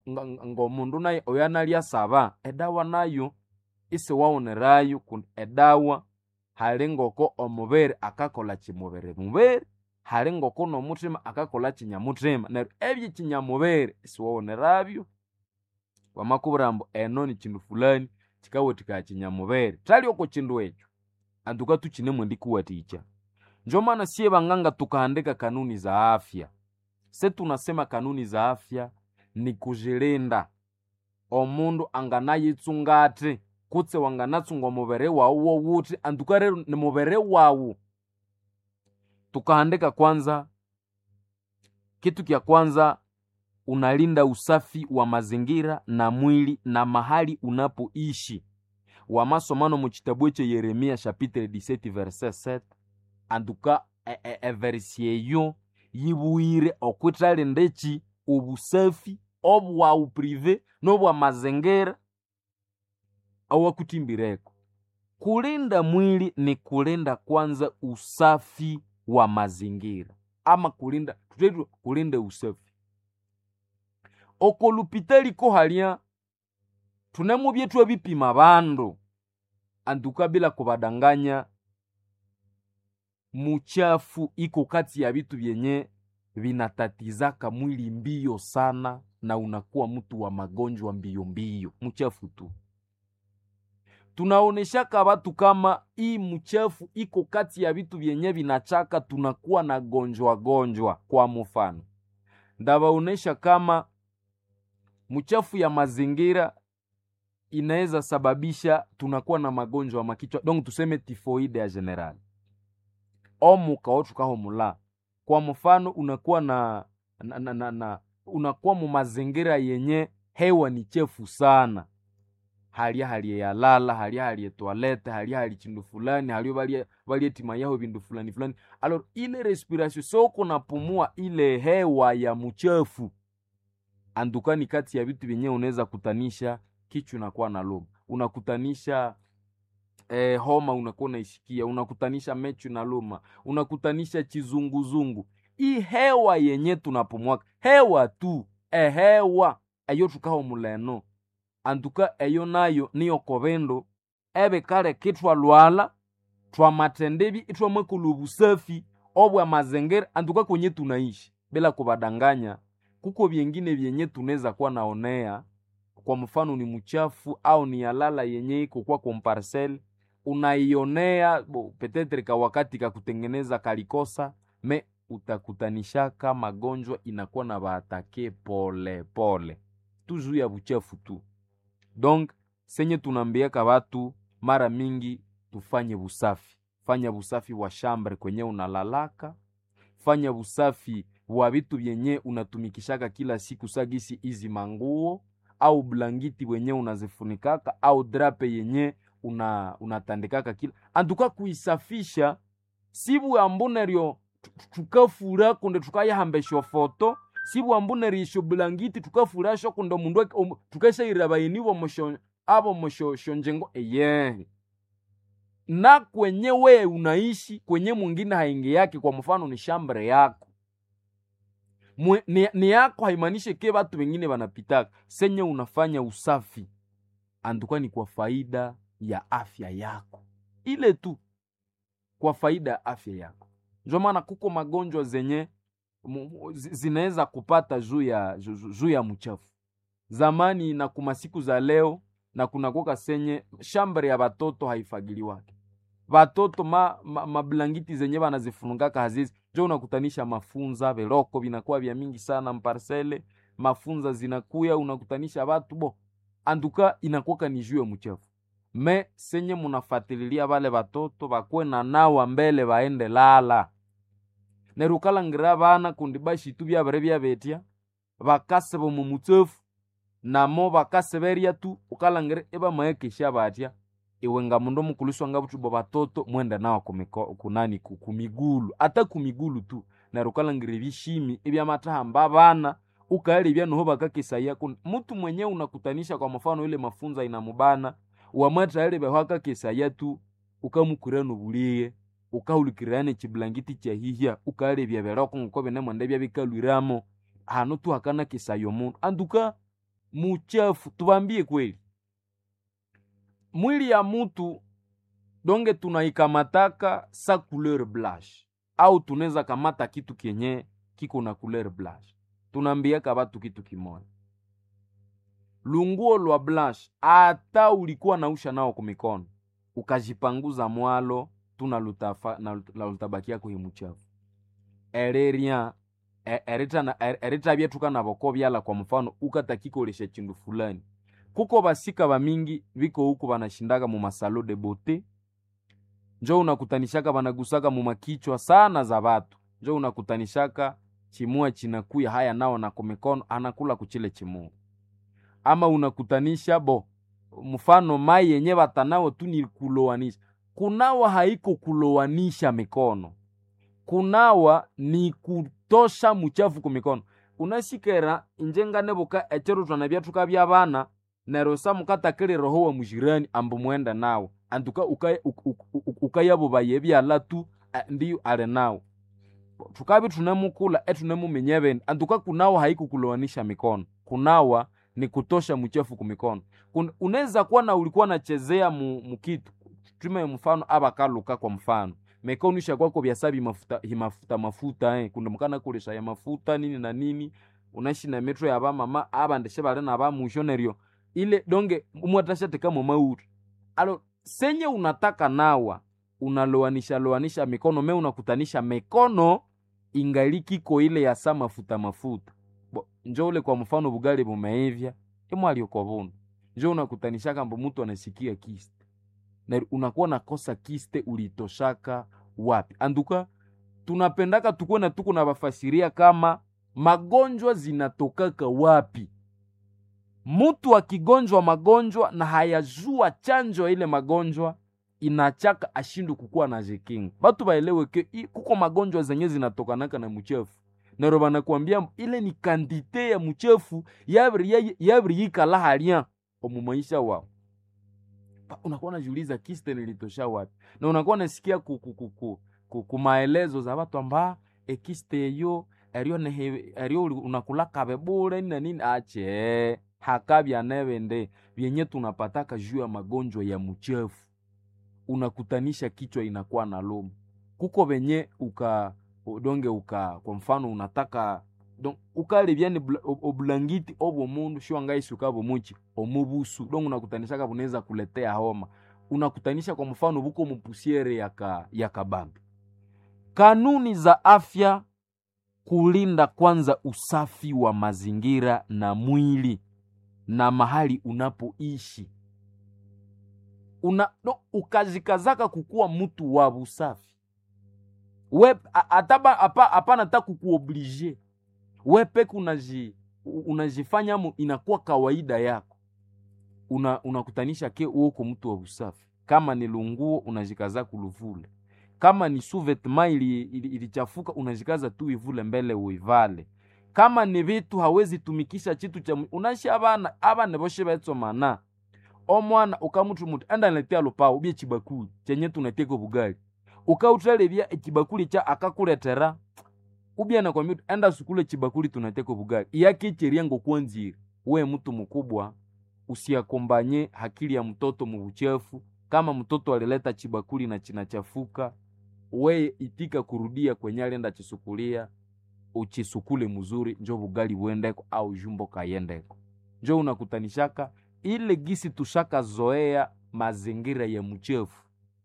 nga- nga- ng'omundu naye oyo analyasaba edawa nayo isiwawonerayo kundi edawa hali ngoko omubiri akakola kimubiri mubiri hali ngoko n'omuthima akakola kinyamuthima neryo ebyekinyamubiri isiwawonerabyo wamakubwira ambu eno ni kindu fulani kikawathikaya kinyamubiri thali oko kindu ekyo antuka tukinemu ndikuwathikya njo maana siye banganga tukaandika kanuni za afya se tunasema kanuni za afya ni kujilinda omundu anganayitsunga kutse wanganatsunga omubiri wawu wowuthi antuka rero ni mubiri wawu tukaandika kwanza kitu kya kwanza unalinda usafi wa mazingira na mwili na mahali unapoishi wamasomano mu kitabu ekyo yeremia chapitre 17 verset 7 antuka e- e- everisi eyo yibuwire okwithalinda eki obusafi obwawu prive n'obwa mazingira awakutimbireko kulinda mwili ni kulinda kwanza usafi wa mazingira ama kulinda tutetu kulinda usafi oko lupitali ko halya tunemu byetu ebipima bandu antuka bila kubadanganya muchafu iko kati ya vitu vyenye vinatatizaka mwili mbio sana na unakuwa mtu wa magonjwa mbio mbio mchafu tu tunaoneshaka watu kama hii mchafu iko kati ya vitu vyenye vinachaka tunakuwa na gonjwa gonjwa kwa mfano ndawaonesha kama mchafu ya mazingira inaweza sababisha tunakuwa na magonjwa makichwa donc tuseme tifoide ya general omuka otukaho mula kwa mfano unakuwa na, na, na, na, na unakuwa mu mazingira yenye hewa ni chefu sana halya halye yalala halya halye toilette halya hali chindu fulani halyo balye balye tima yaho bindu fulani fulani alors ile respiration soko napumua ile hewa ya mchafu andukani kati ya vitu vyenyewe unaweza kutanisha kichwa unakuwa na luma unakutanisha eh, homa unakuwa unaishikia unakutanisha mechu na luma unakutanisha chizunguzungu hii hewa yenye tunapumwaka hewa tu ehewa eyo tukaho muleno antuka eyo nayo niyo kobendo ebe kale kitwalwala twamatendebi itwamwekula obusafi obwa mazingira antuka kwenye tunaishi bila kubadanganya kuko vyengine vyenye tunaweza kuwa naonea kwa mfano ni mchafu au ni yalala yenye iko kwa komparsel unaionea bo, petetre ka wakati ka kutengeneza kalikosa me utakutanishaka magonjwa inakuwa na baatake pole pole tuzu ya buchafu tu donc senye tunaambiaka watu mara mingi tufanye busafi fanya busafi wa shambre kwenye unalalaka fanya busafi wa vitu vyenye unatumikishaka kila siku sagisi izi manguo au blangiti wenye unazifunikaka au drape yenye una unatandikaka kila antuka kuisafisha sibu ambuneryo tukafura kunde tukayahambesha foto sibu ambunerisho blangiti tukafurasho kunde mundu um, tukashaira bayinibo musho abo mushosho njengo eye na kwenye we unaishi kwenye mwingine haingi yake kwa mfano ni shambre yako Mwe, ni, ni yako haimaanishi ke watu wengine wanapitaka senye unafanya usafi anduka ni kwa faida ya afya yako ile tu kwa faida ya afya yako ndio maana kuko magonjwa zenye zinaweza kupata juu ya juu ya mchafu zamani na kuma siku za leo na kunakoka senye shambre ya batoto haifagiliwake batoto ma, ma, mablangiti zenye banazifungaka hazizi njo unakutanisha mafunza veloko vinakuwa vya mingi sana mparsele mafunza zinakuya unakutanisha batu bo anduka inakuwaka ni juu ya mchafu me senye munafatililia bale batoto bakwe na nawa mbele baende lala neru ukalangira bana kundi bashitu byabere byabetya bakaseba mu mutsefu namo bakaseberya tu ukalangira ebamaekesha batya iwe nga mundu omukuliswa nga butubo batoto mwenda nawa kumiko, kunani kumigulu ata kumigulu tu neru ukalangira ebishimi ebyamatahamba bana ukaelebya noho bakakesaya mutu mwenye unakutanisha kwa mfano ile mafunza inamubana wamwathaelebeho akakesaya tu ukamukura nobuliye ukahulikirana ekibulangiti kyahihya ukaelebya beroko ngoko binemwenda byabikalwiramo hanu tu hakanakesaya omundu anduka muchafu tubambie kweli mwili ya mutu donge tunaikamataka sa couleur blanche au tunaweza kamata kitu kenye kiko na couleur blanche tunaambiaka batu kitu kimoja lunguo lwa blanche ata ulikuwa nausha nao kumikono ukajipanguza mwalo tuna lutafa, na, na lutabakia kuhimuchafu ereria eritabya tukanaboko byala kwa mfano ukatakikolesha chindu fulani kuko basika bamingi biko huku banashindaga mu masalo de bote njo unakutanishaka banagusaka mu makichwa sana za batu njo unakutanishaka chimua chinakuya haya nao na kumikono anakula kuchile chimua ama unakutanisha bo mfano mai yenye batanao tu ni kulowanisha kunawa haiko kulowanisha mikono kunawa ni kutosha muchafu kumikono unasikera injengane buka echero twanabya tukabya bana nero sa mukatakile roho wa mujirani ambu mwenda nawo antuka ukayabo bayebyala tu ndiyo ale nawo tukabi tunemukula etunemumenye bende antuka kunawa haiko kulowanisha mikono kunawa ni kutosha mchafu kumikono unaweza kuwa na ulikuwa nachezea mu, mukitu tume mfano abakaluka kwa mfano mikono ishakwako byasabi mafuta himafuta mafuta eh kuna mukana kulesha ya mafuta nini na nini unaishi na metro ya bamama abandeshe bale na bamushonerio ile donge umwatasha tekamo mauri alo senye unataka nawa unaloanisha loanisha mikono me unakutanisha mikono ingalikiko ile ya sa mafuta mafuta Bo, njo ule kwa mfano bugali bumeivya imwali ukobuna njo unakutanishaka mbo mtu anasikia kiste na unakuwa nakosa kiste ulitoshaka wapi anduka tunapendaka tukuwe na tuku na bafasiria kama magonjwa zinatokaka wapi mutu akigonjwa magonjwa na hayajua chanjo ile magonjwa inachaka ashindu kukuwa na jekinga batu baelewe ke kuko magonjwa zenye zinatokanaka na muchefu nero banakwambia ile ni kandite ya muchefu yabiri yabiri yikala halya omu maisha wao unakuwa unajiuliza kiste nilitosha wapi na unakuwa unasikia ku, ku, ku, ku, ku, ku maelezo za watu amba ekiste eyo erio nehe erio unakulaka bebule na nini ache hakabya nebende vyenye tunapataka juu ya magonjwa ya muchefu unakutanisha kichwa inakuwa na loma kuko venye uka donge uka kwa mfano unataka donc ukalebyani obulangiti obwo mundu shiwangaisi ukabo muchi omubusu donc unakutanishaka bunaweza kuletea homa unakutanisha kwa mfano buko mupusiere yaka yakabambi kanuni za afya kulinda kwanza usafi wa mazingira na mwili na mahali unapoishi una no, ukazikazaka kukuwa mtu wa busafi we ataba hapana ta kukuoblige we peke unaji unajifanya mu inakuwa kawaida yako una unakutanisha ke uoko mtu wa usafi kama ni lunguo unajikaza kuluvule kama ni suvetma ilichafuka ili, ili unajikaza tu ivule mbele uivale kama ni vitu hawezi tumikisha chitu cha unashi abana abana boshe betsomana omwana ukamutu mutu enda niletea lupao ubye chibakuli chenye tunateka bugali ukautalebya echibakuli cha akakuletera ubya nakwambia enda sukule chibakuli tunateka bugali iyakicheria ngokwanzira we mtu mkubwa usiakombanye hakili ya mtoto mubuchafu kama mtoto alileta chibakuli na chinachafuka we itika kurudia kwenye alenda chisukulia uchisukule mzuri njo bugali buendeko au jumbo kayendeko njo unakutanishaka ile gisi tushaka zoea mazingira ya mchefu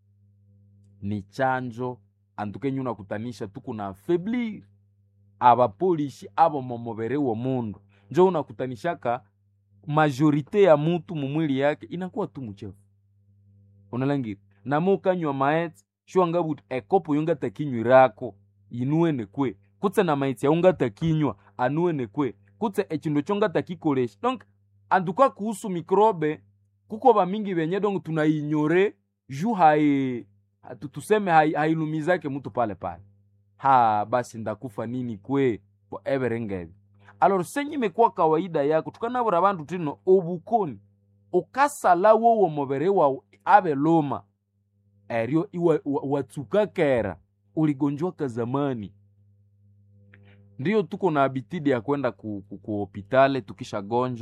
ni chanjo antukenye unakutanisha tuku na afeblir abapolishi abo momobere wo mundu njo unakutanishaka majorite ya mutu mumwili yake inakuwa tu mchefu unalangira namo ukanywa maeti shwangabuti ekopo yongatakinywirako inuwene kwe kutse na maiti yaungatakinywa anuwene kwe kutse echindu chongatakikolesha donc antuka kuhusu mikrobe kuko bamingi benye donc tunainyore ju hai tuseme hailumizake hai mutu pale pale ha basi ndakufa nini kwe everengevi alors senye imekuwa kawaida yako tukanabura bantu tino obukoni ukasala wowo mubere wawu abe luma eryo watsuka kera uligonjwaka zamani ndiyo tuko na abitidi ya kwenda ku, ku, ku hopitale tukishagonjwa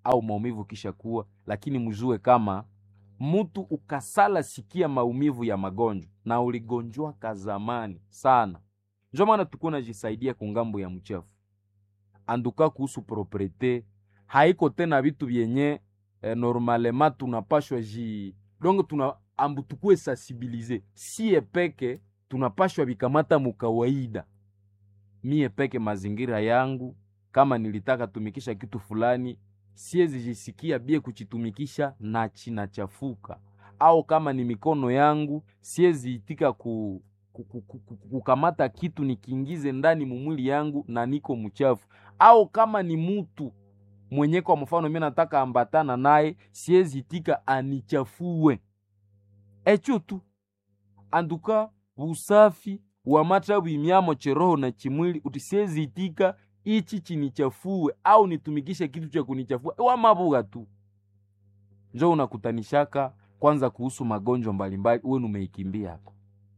au maumivu kisha kuwa lakini mjue kama mtu ukasala sikia maumivu ya magonjwa na uligonjwaka zamani sana njo maana tukuwa najisaidia kungambo ya mchafu anduka kuhusu propriete haiko tena vitu vyenye eh, normalema tunapashwa ji donc tuna ambu tukue sensibilize sie peke tunapashwa vikamata mukawaida mie peke mazingira yangu kama nilitaka tumikisha kitu fulani siezi jisikia bie kuchitumikisha na chinachafuka au kama ni mikono yangu siezi itika ku, ku, ku, ku, ku, kukamata kitu nikiingize ndani mumwili yangu na niko mchafu au kama ni mutu mwenye kwa mfano mi nataka ambatana naye siezi itika anichafue echo tu anduka usafi wa mata bwimyamo cheroho na chimwili uti siezi itika ichi chinichafue au nitumikishe kitu cha kunichafua wamabuga tu njo unakutanishaka kwanza kuhusu magonjwa mbalimbali uwe numeikimbia yako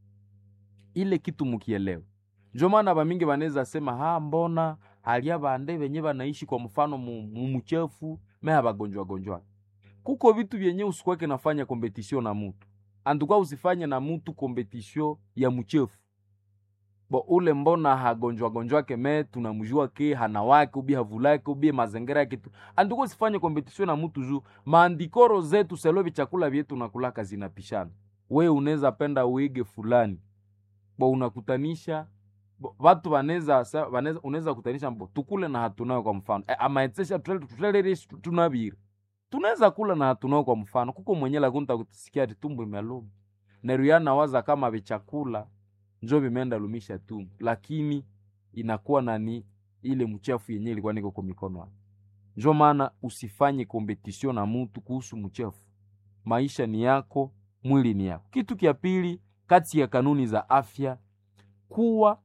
ile kitu mukielewa njo maana bamingi banaweza sema ha mbona halia bande benye banaishi kwa mfano mumuchefu meha bagonjwa gonjwa kuko vitu vyenye usikwake nafanya kompetisio na mutu anduka usifanye na mutu kompetisio ya mchefu bo ule mbona hagonjwa gonjwake me tunamjua ke hana wake ubi havulake ubi mazingira yake tu anduka usifanye kompetisio na mutu juu maandikoro zetu selovi chakula vyetu nakulaka zinapishana we unaweza penda uige fulani bo unakutanisha bo, watu wanaweza wanaweza unaweza kutanisha mbo tukule na hatunayo kwa mfano e, amaetsesha tutelere tunabiri tunaweza kula na hatunayo kwa mfano kuko mwenye lakunta kutisikia ati tumbo imeluma neruyana waza kama vichakula njo vimeenda lumisha tumbo lakini inakuwa nani ile mchafu yenye ilikuwa niko kwa mikono yako njo maana usifanye kompetisio na mutu kuhusu mchafu maisha ni yako mwili ni yako kitu kya pili kati ya kanuni za afya kuwa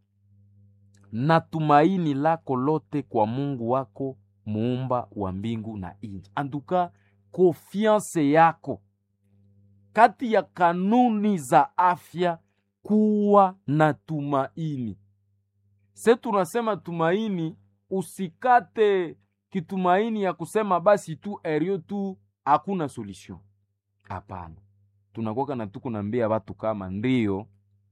na tumaini lako lote kwa mungu wako muumba wa mbingu na inji anduka konfianse yako kati ya kanuni za afya kuwa na tumaini se tunasema tumaini usikate kitumaini ya kusema basi tu erio tu hakuna solution hapana tunakwaka na tukunambia watu kama ndio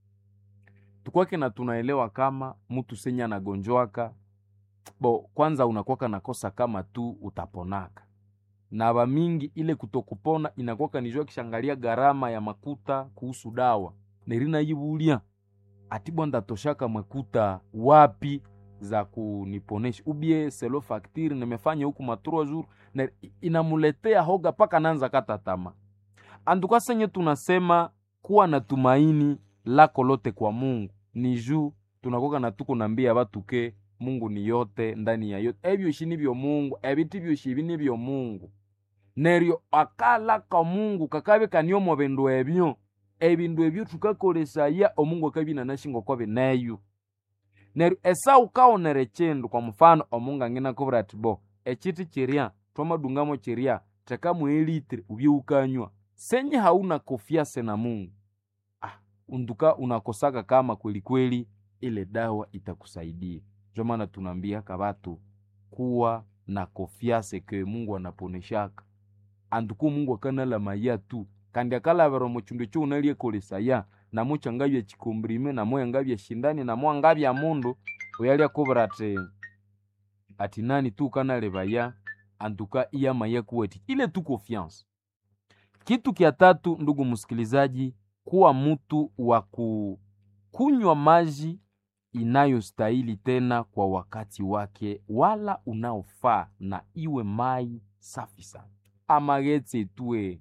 tukwake na tunaelewa kama mtu senye anagonjwaka bo kwanza unakwaka nakosa kama tu utaponaka na bamingi ile kutokupona inakwaka nijua kishangalia gharama ya makuta kuhusu dawa nerina yibulia ati bwanda toshaka makuta wapi za kuniponesha ubie selo faktiri nimefanya huku matrua jour na inamuletea hoga paka nanza kata tama anduka senye tunasema kuwa na tumaini lako lote kwa mungu ni juu tunakoka na tuko nambia batu ke mungu ni yote ndani ya yote ebyoshi nibyo mungu ebiti byoshi ibi nibyo mungu neryo akalaka mungu kakabe kaniomo bindu ebyo ebindu ebyo tukakolesaya omungu akabina nashingo kwabe neyo neryo esau kaonere chindu kwa mfano omungu angina kubura ati bo echiti chiria twamadungamo chiria tekamu elitri ubye ukanywa senye hauna kofiase na mungu ah, unduka unakosaka kama kweli kweli ile dawa itakusaidia ndio maana tunaambia kabatu kuwa na kofiase ke mungu anaponeshaka anduku mungu akanala maya tu kandi akalavera muchindu cho unaliekolesaya namo changabya chikombrime namo yangabya shindani namo angabya mundu uyalya kubura ati ati nani tu kanalevaya antuka iya maya kuweti ile tu confiance kitu kya tatu ndugu msikilizaji kuwa mtu wa kunywa maji inayostahili tena kwa wakati wake wala unaofaa na iwe mai safi sana amagetse tue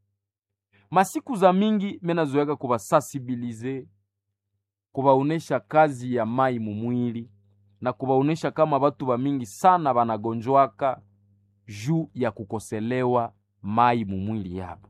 masiku za mingi menazoyaka kubasansibilize kubaonesha kazi ya mai mumwili na kubaonesha kama batu bamingi sana banagonjwaka juu ya kukoselewa mai mumwili yabo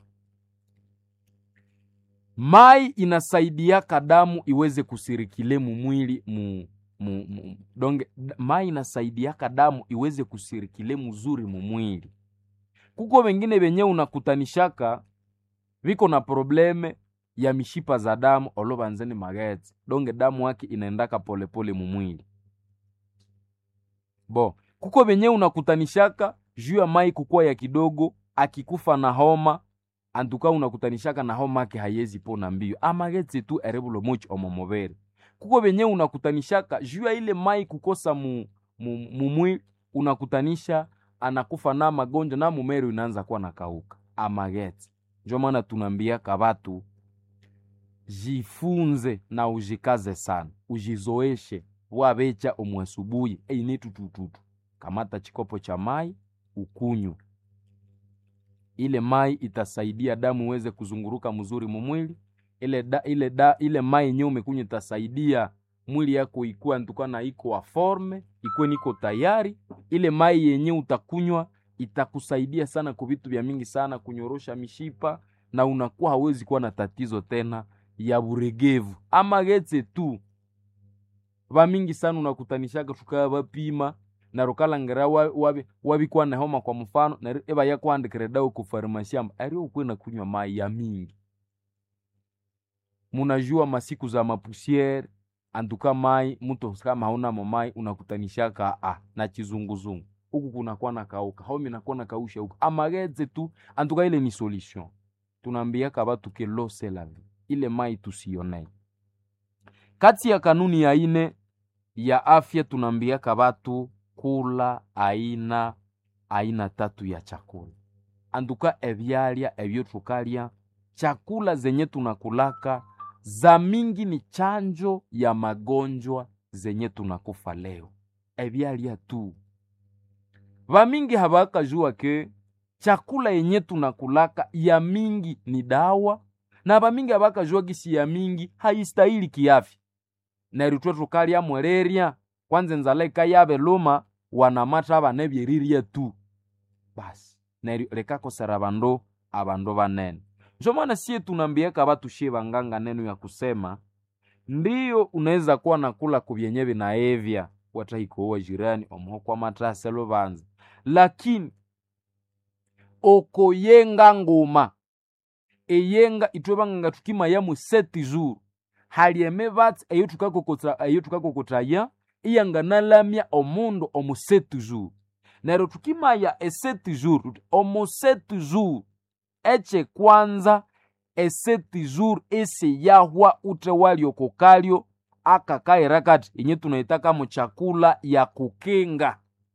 mai inasaidiaka damu iweze kusirikile mumwili mu, mu, mu, donge mai inasaidiaka damu iweze kusirikile muzuri mumwili kuko wengine benye unakutanishaka viko na probleme ya mishipa za damu olovanzeni magetse donge damu yake inaendaka polepole mumwili bo kuko benye unakutanishaka juu ya mai kukuwa ya kidogo akikufa na homa antuka unakutanishaka na homa ake hayezi pona mbio amagetse tu erebulo mochi omomobere kuko benye unakutanishaka juu ya ile mai kukosa mu, mu, mumwi unakutanisha anakufa na magonjwa na mumero inaanza kuwa nakauka amagetse njo maana tunaambiaka batu jifunze na ujikaze sana ujizoeshe wabecha omwasubuhi eini tutututu kamata chikopo cha mai ukunywe ile mai itasaidia damu iweze kuzunguruka mzuri mumwili ile da, ile da, ile mai yenyewe umekunywa itasaidia mwili yako ikuwa ntukana iko wa forme ikuwe niko tayari ile mai yenyewe utakunywa itakusaidia sana kwa vitu vya mingi sana kunyorosha mishipa na unakuwa hawezi kuwa na tatizo tena ya buregevu ama getse tu vamingi sana unakutanishaka tukaya vapima na rukalangera wabi wabikuwa na homa kwa mfano na eba yakwandikira dawa ku farmasi amba ari ukwe na kunywa mai ya mingi munajua masiku za mapusiere antuka mai mtu kama hauna mai unakutanishaka ah, na chizunguzungu huku kunakuwa na kauka homi nakuwa na kausha huku amageze tu antuka ile ni solution tunaambiaka batu ke lo c'est la vie ile mai tusionei kati ya kanuni ya ine ya afya tunaambiaka batu kula aina aina tatu ya chakula anduka ebyalya ebyo tukalya chakula zenye tunakulaka za mingi ni chanjo ya magonjwa zenye tunakufa leo ebyalya tu vamingi habakajua ke chakula yenye tunakulaka ya mingi ni dawa na vamingi habakajua gisi ya mingi haistahili kiafya neritwe tukalya mwereria kwanza enzala ikayave luma wanamata abana ebyerirya tu basi neryo likakosera abandu abandu banene njo maana sie tunaambiaka batu shie banganga neno ya kusema ndiyo unaweza kuwa nakula kubyenye binaevya watahikowa jirani omuho kwa matase lubanza lakini okoyenga nguma eyenga itwe banganga tukimayamu seti zuru halieme batsi eyo tukakokota eyo tukakokotaya iyanganalamya omundu omu seti zuru neryo tukimaya eseti zuru tuti omu seti zuru echekwanza eseti zuru esi yahwa ute waliokokalyo akakaira kati inye tunaitaka mu chakula ya kukinga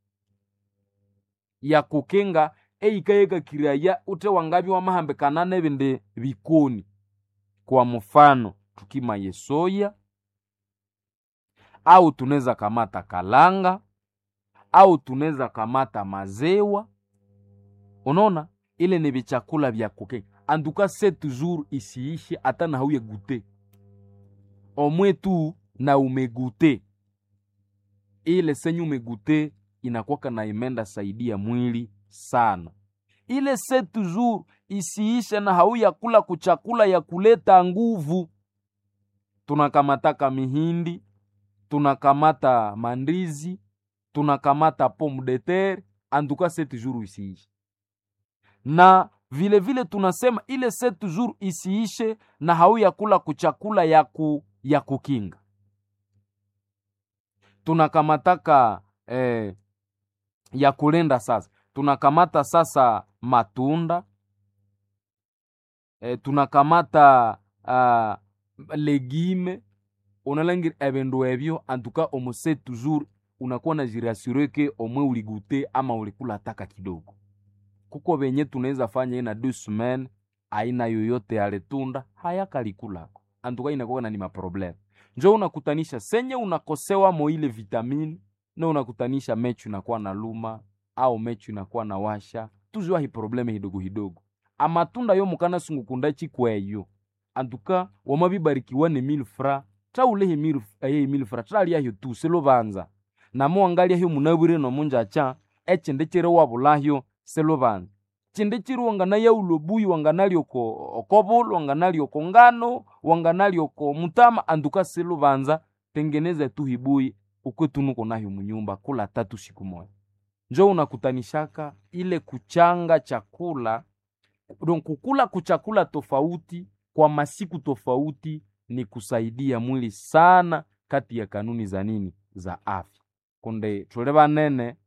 ya kukinga eikayekakiraya ute wangabi wamahambikana nebindi bikoni kwa mfano tukimaye soya au tunaweza kamata kalanga au tunaweza kamata mazewa unaona ile ni vichakula vya kukinga anduka se toujours isiishi hata na hauye gute omwe tu na umegute ile senyu umegute inakwaka na imenda saidia mwili sana ile se toujours isiishe na hauya kula kuchakula ya kuleta nguvu tunakamataka mihindi tunakamata mandizi tunakamata pomme de terre anduka sept jours isiishe na vile vile tunasema ile sept jours isiishe na hauya kula kuchakula ya, ku, ya kukinga tunakamataka eh, ya kulenda sasa tunakamata sasa matunda eh, tunakamata uh, legime unalangira ebindu ebyo antuka omuse toujours unakuwa na jirasure ke omwe uligute ama ulikula taka kidogo kuko benye tunaweza fanya ina deux semaines aina yoyote ya letunda hayakalikulako antuka inakuwa na ni maprobleme njo unakutanisha senye unakosewa mo ile vitamini na unakutanisha mechu inakuwa na luma au mechu inakuwa na washa tuzwa hi probleme hidogo hidogo amatunda yo mukana sungukunda chikweyo antuka wamabibarikiwa ne mille fra traulehe mille aye mille fra traliahyo tu selubanza namo wangalyaho munabwire nomunjacha echinde chiri wabulahyo selubanza chinde chiri wanganayawula obuyi wanganali oko okobulu wanganali oko ngano wanganali oko mutama anduka selubanza tengeneza tu hibuyi ukwetunuko nahyo munyumba kula tatu siku moja njo unakutanishaka ile kuchanga chakula don kukula kuchakula tofauti kwa masiku tofauti ni kusaidia mwili sana kati ya kanuni za nini za afya kunde tule banene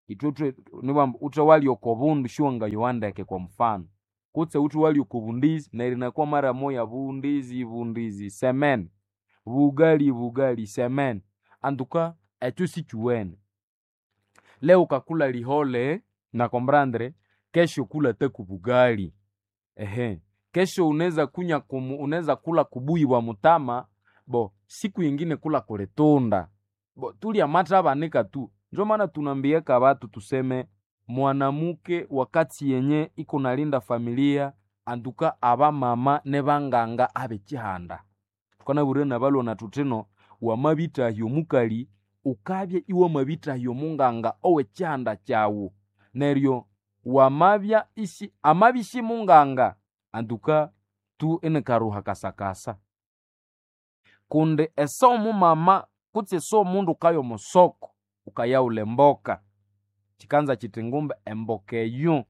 itwetwe niwamba uthe wali oko bundu shiwanga yowandeke kwa mfano kutse uthe wali oko bundizi nerinakuwa mara moya bundizi bundizi semene bugali bugali semene antuka ekyo sikiwene leo ukakula lihole na kombrandre kesho kula teku bugali ehe kesho unaweza kunya kumu, unaweza kula kubuyi bwa mutama bo siku yingine kula kuletunda bo tulya mata abanika tu njo maana tunambiaka batu tuseme mwanamuke wakati yenye iko nalinda familia antuka aba mama ne banganga abe chihanda tukana bure na balona tutino wamabitahyo mukali ukabya iwe mabitahyo munganga owe chihanda kyawu neryo wamabya isi amabishi munganga antuka tu ene karuha kasakasa kundi ese omumama kutse ese omundu ukaya omusoko ukayaula emboka chikanza chiti ngumbe emboka eyo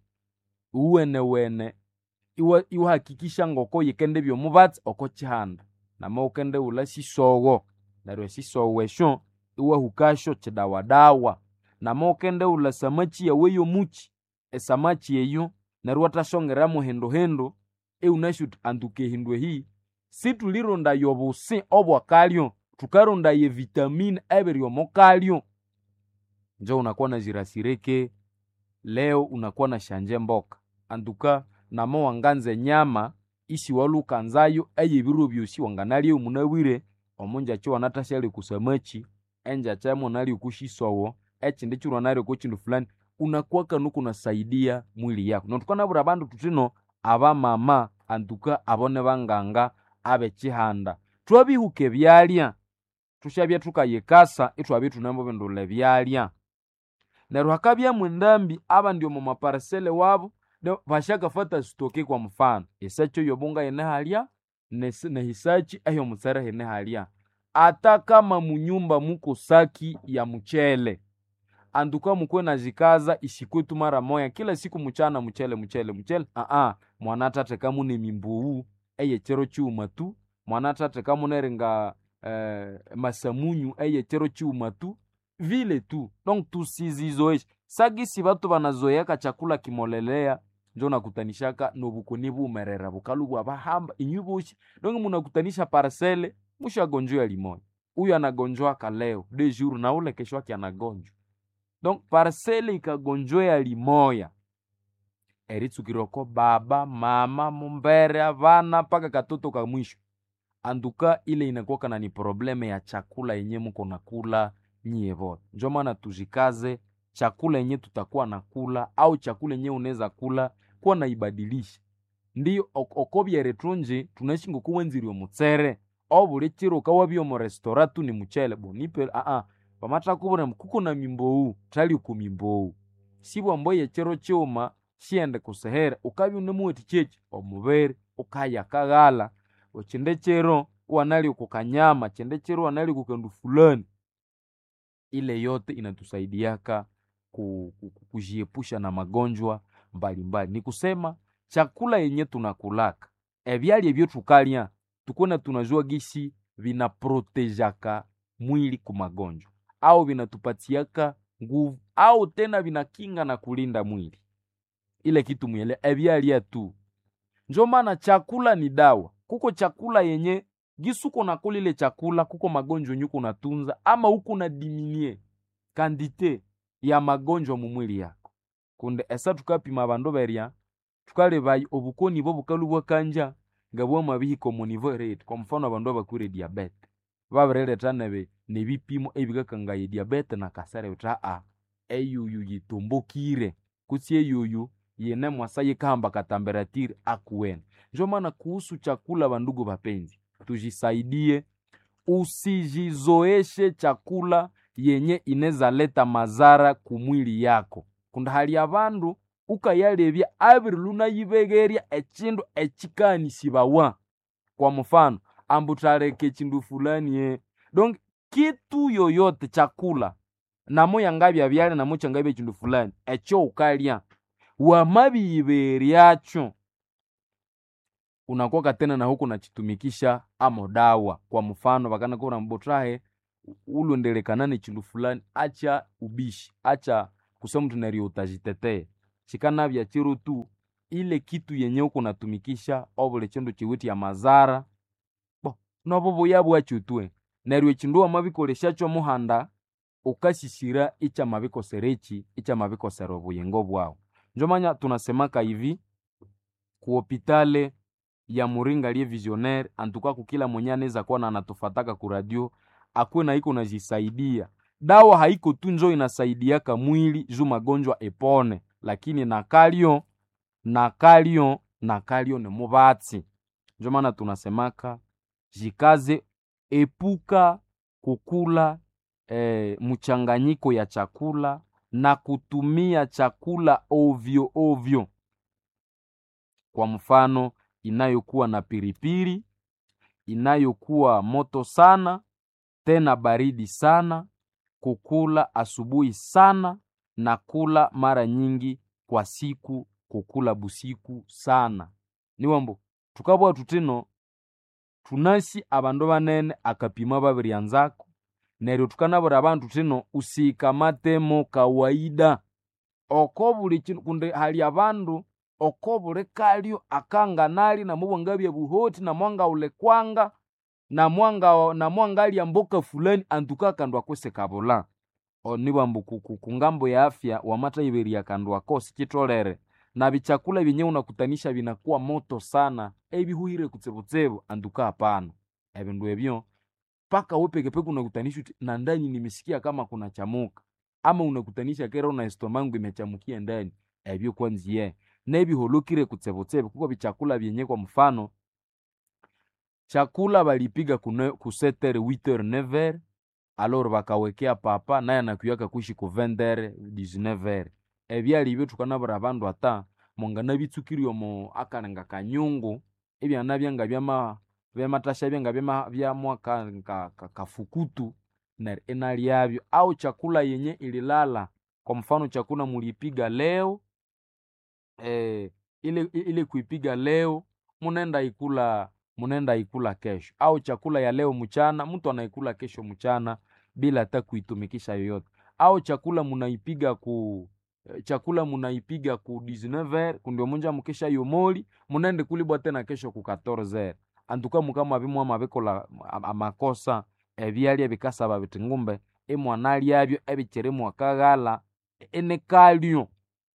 uwenewene iwa- iwahakikisha ngoko yikende byomubatsi oko chihanda nama ukende ula sisowo neryo esisowo esyo iwahukasyo chidawadawa nama ukende ula samachi yawe yomuchi esamachi eyo neryo wathashongeramu hinduhindu iwunasyo uthi antuka ehindu ehi situlirondayo obusi obwakalyo tukarondayo evitamini ebiri omukalyo njo unakuwa na jirasireke leo unakuwa na shanje mboka antuka nama wanganza enyama isi walukanzayo eyebiro byosi wanganalya munabwire omunjachi wanathashyali kusamachi enjacha emunalya kushisowo ekindi kiro wanalya kukindu fulani unakuwa kanu kunasaidia mwili yako notukanabwira abandu tutino abamama antuka abo ne banganga abechihanda twabihuka ebyalya tushabya tukayikasa itwabya tunamubindula ebyalya neryo hakabyamu endambi abandi omu maparisele wabo ne- bashakafata sitoke kwa mfano esachi eyobunga yene halya nesi- nehisachi eyomutsere hene halya ata kama munyumba muko saki ya muchele anduka mukwe nazikaza isikwetu mara moya kila siku muchana muchele muchele muchele aa mwana tate kamune mimbuwu eyechero chiuma tu mwana tate kamuneringa eh, masamunyu eyechero chiuma tu vile tu donc tusizizoeshe sagisi batu banazoyaka chakula kimolelea njo nakutanishaka nobukoni bumerera bukalu bwa bahamba inyu boshi donc munakutanisha parcele mushagonjwa limoya huyu anagonjwaka leo de jour na ule kesho yake anagonjwa donc parcele ikagonjwea limoya eritsukirwako baba mama mumbere avana mpaka katoto ka mwisho anduka ile inakuwaka na ni probleme ya chakula yenye muko nakula nyie vote njo maana tujikaze chakula yenye tutakuwa nakula au chakula yenye unaweza kula kuwa naibadilisha ndiyo ok- okobyere tunji tunaishi ngokuwenzirwe omutsere obuli chiro ukawabya omu restora tu ni muchele bonipe aa pamathakubura kuko na mimbowu thali ku mimbowu sibwa mboye chiro chiuma shiende kusehere ukabya unemuweti chechi omubiri ukaya kaghala ochinde chiro wanali kukanyama chinde chiro wanali kukandu fulani ile yote inatusaidiaka ku- ku- ku- kujiepusha na magonjwa mbalimbali ni kusema chakula yenye tunakulaka ebyalya ebyo tukalya tukuna tunajua gisi vinaprotejaka mwili ku magonjwa au vinatupatiaka nguvu au tena vinakinga na kulinda mwili ile kitu mwele ebyalya tu njo maana chakula ni dawa kuko chakula yenye gisuko nakula ile chakula kuko magonjwa yenye kunatunza ama huko na diminie kandite ya magonjwa mu mwili yako kunde esa tukapima bandu berya tukalebayi obukoni bwo bukalu bwakanja nga bwamabihika omu nivo rate kwa mfano abandu abakwire diabete babireleta nebe nebipimo ebikakangaye diabete na kasere uta a eyuyu yitumbukire kutsi eyuyu yene mwasa yikahamba katamberatiri akuwene njo maana kuhusu chakula bandugu bapenzi tujisaidie usijizoeshe chakula yenye ineza leta mazara kumwili yako kunda hali abandu ukayalebya abiri lunayibegerya echindu echikanisibwawa kwa mfano ambu thaleka echindu fulani e donc kitu yoyote chakula namo yangabya byalya namo kyangabya echindu fulani ekyo ukalya wamabiyiberyakyo unakuwa tena na huku nachitumikisha amo dawa kwa mfano vakanakura mbotrahe ulondelekanane chindu fulani acha ubishi acha kusema mtu nario utajitetea shikanavya chiro tu ile kitu yenye uko natumikisha obule chindu chiwiti ya mazara bo nobo buya bwachutwe neryo chindu wamabikoleshacho muhanda ukashishira icha mabikoserechi icha mabikosera obuyingo bwawu njomanya tunasemaka hivi kuhopitale ya muringa liye visionaire antuka kukila mwenye anaweza kuwa na anatufataka ku radio akuwe na iko najisaidia dawa haiko tu njo inasaidiaka mwili juu magonjwa epone lakini nakalio nakalio nakalio ni mubatsi njo maana tunasemaka jikaze epuka kukula eh, mchanganyiko ya chakula na kutumia chakula ovyo ovyo kwa mfano inayokuwa na piripiri inayokuwa moto sana tena baridi sana kukula asubuhi sana na kula mara nyingi kwa siku kukula busiku sana niwambo tukabwa tutino tunasi abandu banene akapima babiryanzako neryo tukanabura abantu tino usikamatemo kawaida oko buli chinu kundi hali abandu oko buli kalyo akanganali namubwangabya buhoti namwanga ulekwanga namwanga namwangalya mboka fulani antuka kandu akwese kabula onibwambu kungambo ya afya wamatayiberia kandu ako sichitolere na bichakula vyenye unakutanisha vinakuwa moto sana ebihuhire kutsebutsebu antuka hapana ebindu ebyo mpaka we pekepeke unakutanisha uti na ndani nimesikia kama kuna chamuka ama unakutanisha kera una estomangu imechamukia ndani ebyo kwanziye nebiholokire kutsebutsebe kuko bichakula vyenye kwa mfano chakula balipiga ku setere 8h 9h alor bakawekea papa naye anakuyaka kuishi ku 20h 19h ebyali ibyo tukanabura abandu ata mongana bitsukiri omo akalenga kanyungu ebyana byanga byama byamatasha byanga byama byamwa ka, ka, ka, kafukutu na enalyabyo au chakula yenye ililala kwa mfano chakula mulipiga leo eh, ile, ile kuipiga leo munenda ikula munenda ikula kesho au chakula ya leo mchana mtu anaikula kesho mchana bila hata kuitumikisha yoyote au chakula munaipiga ku chakula munaipiga ku 19h kundio munja mukesha yomoli munende kulibwa tena kesho ku 14h antuka mukama bimwa mabikola amakosa ebyalya bikasaba biti ngumbe imwana lyabyo ebikiri mwakaghala enekalyo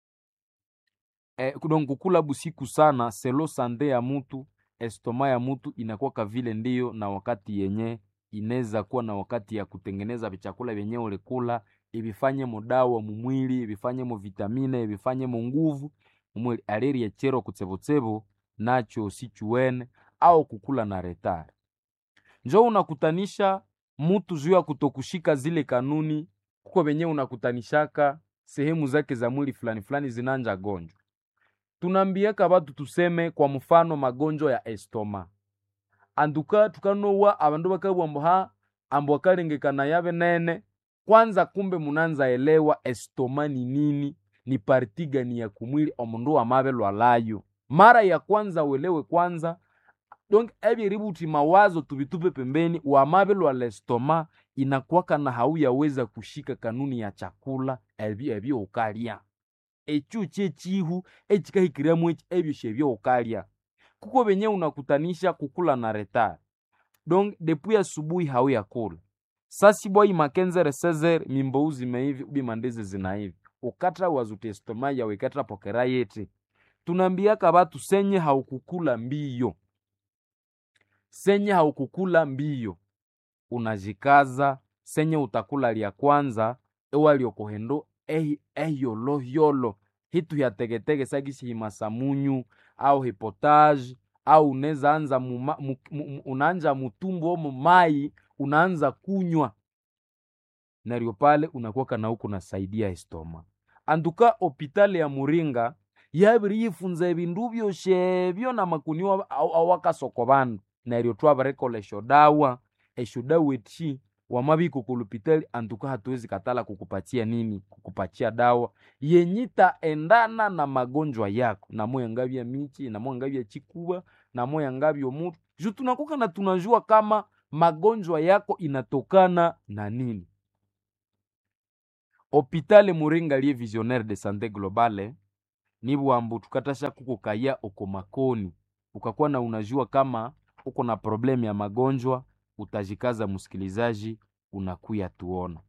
e, donc kukula busiku sana selo sande ya mutu estoma ya mutu inakuwa vile ndiyo na wakati yenye inaweza kuwa na wakati ya kutengeneza vichakula vyenye ulikula ibifanye mudawa mumwili ibifanye mu vitamine ibifanye mu nguvu mumwili aliri echero kutsebotsebo nacho sichuwene au kukula na retare njo unakutanisha mutu juu ya kutokushika zile kanuni kuko venye unakutanishaka sehemu zake za mwili fulani fulani zinanja gonjwa tunambiaka batu tuseme kwa mfano magonjwa ya estoma anduka tukanowa abandu bakabwambo ha ambo akalengekana yabe nene kwanza kumbe munanza elewa estoma ni nini ni parti gani ya kumwili omundu amabe lwalayo mara ya kwanza uelewe kwanza donc ebyeributi mawazo tubitupe pembeni wamabe lwa lestoma inakwaka na hauyaweza kushika kanuni ya chakula ebyo ebyo ukalya ekyo kyekihu ekikahikiramu eki ebyo shebyo ukalya kuko benye unakutanisha kukula na retard donc depuis asubuhi hauyakula sasi bwai makenzere sezer mimbou zimeivi ubi mandezi zinaivi ukatra wazute estoma yawe ikatra pokera yete tunambiaka batu senye haukukula mbiyo senye haukukula mbiyo unajikaza senye utakula lya kwanza ewaliokohendo eyolohiyolo hitu hyategetege sagisi himasamunyu au hipotage au unaweza anza muma, mu, mu, unaanja mutumbu omo mai unaanza kunywa naryo pale unakuwaka na huku nasaidia estoma anduka hopitali ya muringa yabiri yifunza ebindu byoshebyo na makuniwa awakasoko bandu neryo twabarekola eshodawa eshodawa eti wamabiko kulupitali antuka hatuwezi katala kukupatia nini kukupatia dawa yenyita endana na magonjwa yako namoya ngabya michi namoya ngabya chikuba namoya ngabya mutu ju tunakuka na tunajua kama magonjwa yako inatokana na nini hopitale muringa lie visionnaire de santé globale nibwambu tukatasha kukukaya oko makoni ukakuwa na unajua kama uko na problemu ya magonjwa utajikaza msikilizaji unakuya tuona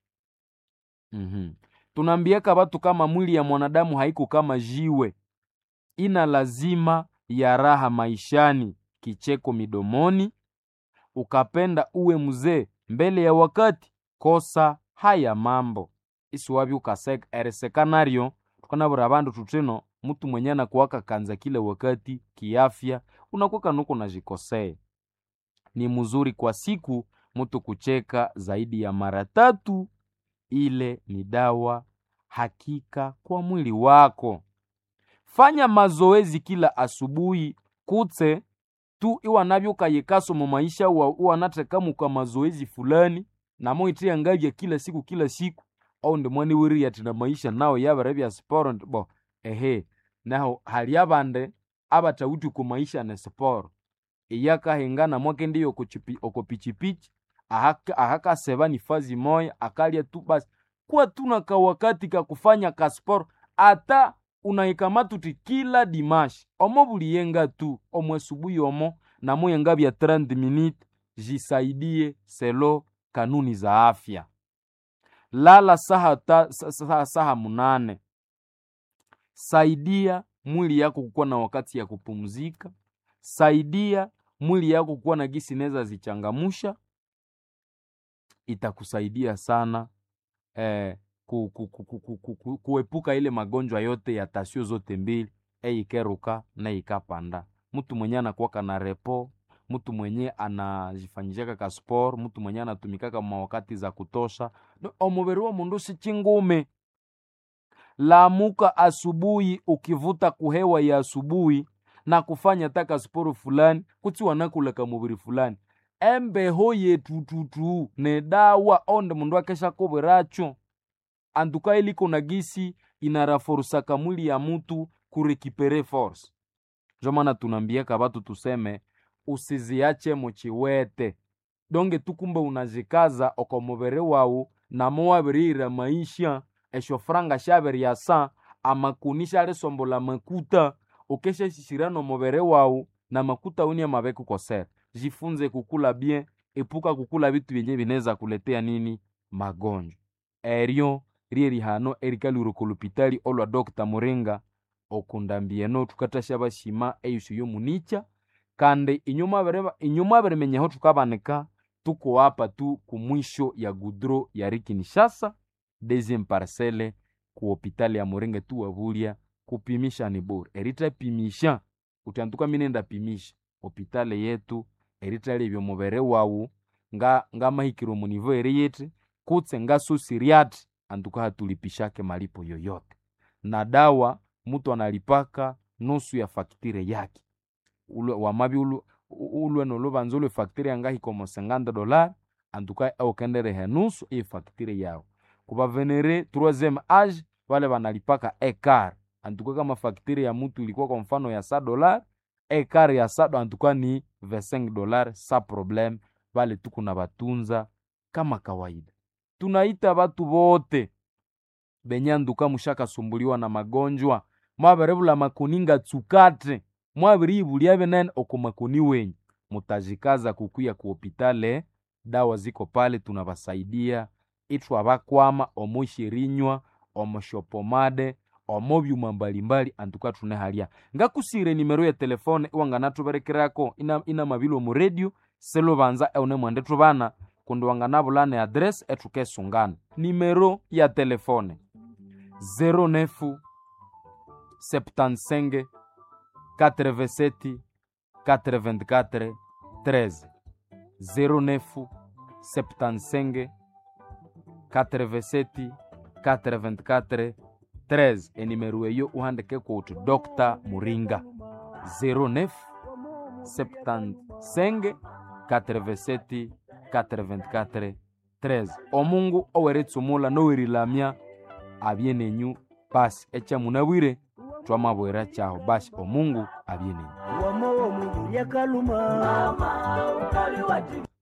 mm-hmm. tunaambiaka watu kama mwili ya mwanadamu haiko kama jiwe ina lazima ya raha maishani kicheko midomoni ukapenda uwe mzee mbele ya wakati kosa haya mambo isiwabi ukaseka eresekanario tukanabura bandu tutino mtu mwenye anakuwaka kanza kila wakati kiafya unakuwa nuko najikosea ni mzuri kwa siku mtu kucheka zaidi ya mara tatu ile ni dawa hakika kwa mwili wako fanya mazoezi kila asubuhi kutse tu iwanavyokayekaso mu maisha iwanatekamuka mazoezi fulani namo itia ngavya kila siku kila siku au ndi mwani wiri ati na maisha nawo yabere bya sporo bo ehe naho hali abande abatawuti ku maisha ne sporo iyakahengana mwake ndiyo oko pichipichi ahakaseba ni fazi moya akalya tu basi kuwa tuna kawakati kakufanya kasporo ata unaikamatuti kila dimashi omo buliyenga tu omwe subuhi omo namo yenga bya 30 minute jisaidie selo kanuni za afya lala saha, ta, saha, saha munane saidia mwili yako kukuwa na wakati ya kupumzika saidia mwili yako kuwa na gisi neza zichangamusha itakusaidia sana eh, ku, ku, ku, ku, ku, ku, ku, kuepuka ile magonjwa yote ya tasio zote mbili eikeruka na ikapanda mtu mwenye anakuwaka na repo mtu mwenye anajifanyishaka ka sport mtu mwenye anatumikaka mawakati za kutosha omubiri wa mundu si chingume lamuka asubuhi ukivuta kuhewa ya asubuhi na kufanya taka sporo fulani kuti wanakulaka mubiri fulani embeho yetututu ne dawa onde mundu akesha kobweracho antuka iliko na gisi inaraforusaka mwili ya mutu kurekipere force njo maana tunambiaka batu tuseme usiziache muchiwete donge tukumbe unazikaza oko mubere wawu namo wabirira maisha esho franga shabiri sa amakuni sharisombola makuta ukeshashishira no mubere wawu na makuta uni amabeku kosera jifunze kukula bien epuka kukula bitu byenye bineza kuletea nini magonjwa eryo rieri hano erikalwire lupitali olwa dr muringa okundambieno tukatasha bashima eyusu yomunicha kandi inyuma birimenyeho tukabanika tuko hapa tu kumwisho ya gudro ya rikinishasa deuxième parcelle ku hopitali ya muringa tu wabulya kupimisha ni bure eritapimisha utantuka minenda pimisha hopitali yetu eritali ebyo mubere wawu nga ngamahikiro munivo eri yete kutse ngasusiriati antuka hatulipishake malipo yoyote na dawa mutu analipaka nusu ya faktire yake ulwe wamabi ulwe, ulwe nolubanza ulwe faktire yangahikomo 50 dolari antuka aukenderehe nusu iyi faktire yawo kubavenere troisième age vale vanalipaka ekar antuka kama faktire ya mutu ilikuwa kwa mfano ya sa dolari ekar ya sado antuka ni 25 dolari sa probleme vale tuku na batunza kama kawaida tunaita batu bote benye anduka mushakasumbuliwa na magonjwa mwaberebula makuninga tsukate mwabiribulya benene oko makuni wenyu mutajikaza kukuya ku hopitale dawa ziko pale tunabasaidia ithu abakwama omoshirinywa omoshopomade omo byuma mbalimbali antuka tune halya ngakusire nimero ya telefone iwanganatuberekerako ina, ina mabilo mu radio selubanza eune mwende tubana kundi wanganabulana adresi etukesungana nimero ya telefone 09 75 87 84 13 09 75 87 84 13 enimero eyo uhandike kuti dr muringa 09 75 87 424 13 omungu oweretsumula nowerilamya abyenenyu basi echa munabwire twamabwera chaho basi omungu abyenenyu wamo mungu lyakaluma